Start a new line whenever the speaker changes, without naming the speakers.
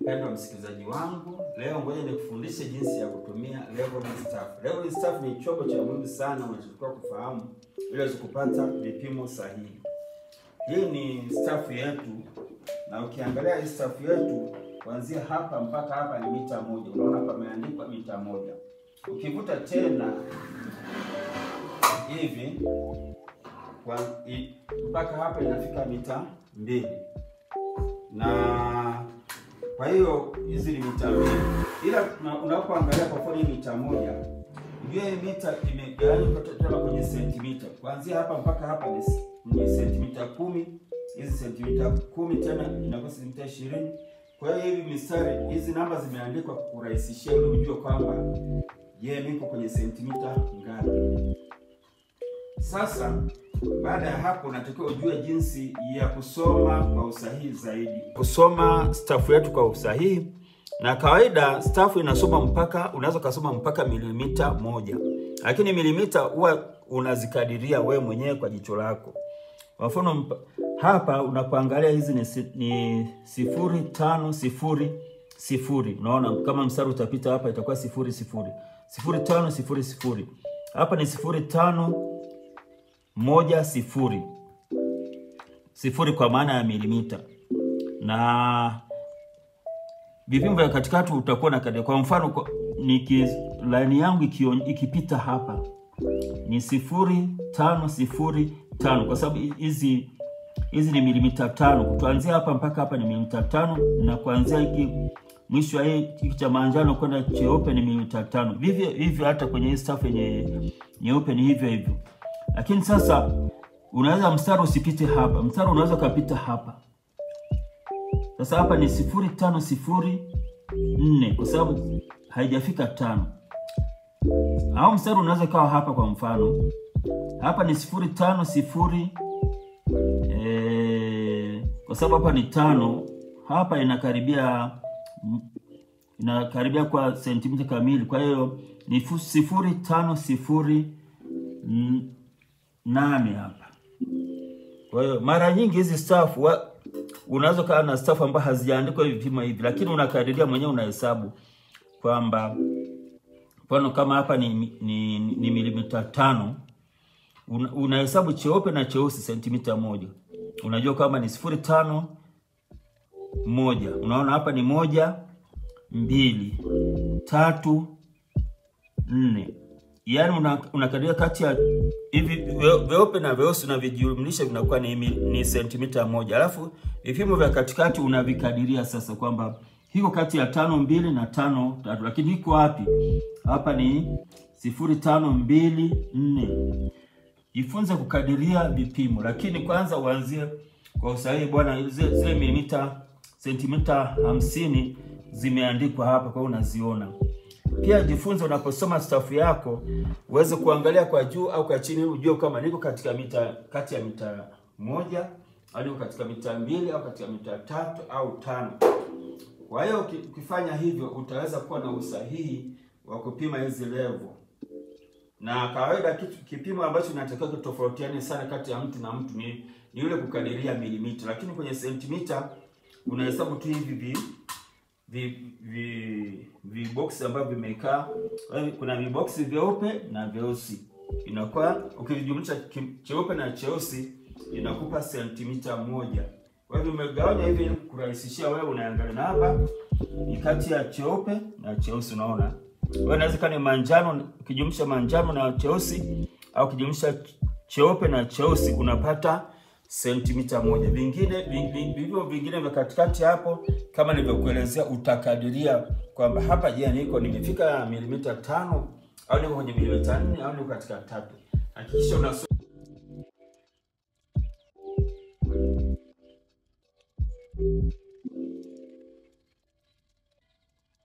Mpendwa msikilizaji wangu, leo ngoja nikufundishe jinsi ya kutumia leveling staff. Leveling staff ni chombo cha muhimu sana unachotakiwa kufahamu ili uweze kupata vipimo sahihi. Hii ni staff yetu, na ukiangalia hii staff yetu kuanzia hapa mpaka hapa ni mita moja. Unaona pameandikwa mita moja. Ukivuta tena hivi kwa i, mpaka hapa inafika mita mbili na kwa hiyo hizi ni mita mbili, ila unapoangalia kwa mfano hii mita moja, ujue hii mita imegawanywa tena kwenye sentimita. Kuanzia hapa mpaka hapa ni, ni sentimita kumi. Hizi sentimita kumi tena inakuwa sentimita ishirini. Kwa hiyo hivi mistari hizi namba zimeandikwa kurahisishia ili ujue kwamba je, niko kwenye sentimita ngapi. Sasa baada ya hapo unatakiwa ujue jinsi ya kusoma kwa usahihi zaidi, kusoma stafu yetu kwa usahihi. Na kawaida stafu inasoma mpaka, unaweza ukasoma mpaka milimita moja, lakini milimita huwa unazikadiria wewe mwenyewe kwa jicho lako. Kwa mfano hapa unapoangalia hizi ni, ni sifuri tano sifuri sifuri. Unaona kama mstari utapita hapa itakuwa sifuri sifuri sifuri tano sifuri sifuri. Hapa ni sifuri tano moja sifuri sifuri kwa maana ya milimita, na vipimo vya katikati utakuwa na kadi. Kwa mfano niki laini yangu ikipita hapa ni sifuri tano sifuri tano kwa sababu hizi hizi ni milimita tano. Kuanzia hapa mpaka hapa ni milimita tano, na kuanzia hiki mwisho wa hiki cha manjano kwenda cheupe ni milimita tano. Vivyo hivyo hata kwenye hii staff yenye nyeupe ni hivyo hivyo lakini sasa unaweza mstari usipite hapa, mstari unaweza ukapita hapa. Sasa hapa ni sifuri tano sifuri nne kwa sababu haijafika tano, au mstari unaweza kawa hapa. Kwa mfano hapa ni sifuri tano sifuri e, kwa sababu hapa ni tano, hapa inakaribia inakaribia kwa sentimita kamili, kwa hiyo ni sifuri tano sifuri nane hapa. Kwa hiyo mara nyingi hizi staff unaweza kaa na staff ambazo hazijaandikwa hivi vipimo hivi, lakini unakadiria mwenyewe, unahesabu kwamba mfano kama hapa ni, ni, ni milimita tano, unahesabu una cheupe na cheusi sentimita moja, unajua kwamba ni sifuri tano moja. Unaona hapa ni moja mbili tatu nne Yaani unakadiria una kati ya hivi vyeupe na vyeusi unavijumlisha vinakuwa ni, ni sentimita moja, alafu vipimo vya katikati unavikadiria sasa kwamba hiko kati ya tano mbili na tano tatu, lakini hiko wapi? Hapa ni sifuri tano mbili nne. Jifunze kukadiria vipimo, lakini kwanza uanzie kwa usahihi bwana. Zile milimita sentimita hamsini zimeandikwa hapa, kwa hiyo unaziona pia jifunze unaposoma stafu yako uweze kuangalia kwa juu au kwa chini, ujue kama niko katika mita kati ya mita moja au niko katika mita mbili au katika mita tatu au tano. Kwa hiyo ukifanya hivyo utaweza kuwa na usahihi wa kupima hizi level, na kawaida kitu kipimo ambacho kinatakiwa kitofautiane sana kati ya mtu na mtu ni, ni yule kukadiria milimita, lakini kwenye sentimita unahesabu tu hivi vi vi viboksi ambavyo vimekaa. Kuna viboksi vyeupe na vyeusi, inakuwa ukijumlisha cheupe na cheusi inakupa sentimita moja. Kwa hivyo umegawanya hivi ili kurahisishia wewe, unaangalia na hapa ni kati ya cheupe na cheusi. Unaona wewe, inaweza kama ni manjano, ukijumlisha manjano na cheusi au ukijumlisha cheupe na cheusi unapata sentimita moja. Vingine vivyo vingine vya katikati hapo, kama nilivyokuelezea, utakadiria kwamba hapa, je, niko nimefika milimita tano au niko kwenye milimita nne au niko katika tatu. Hakikisha unasoma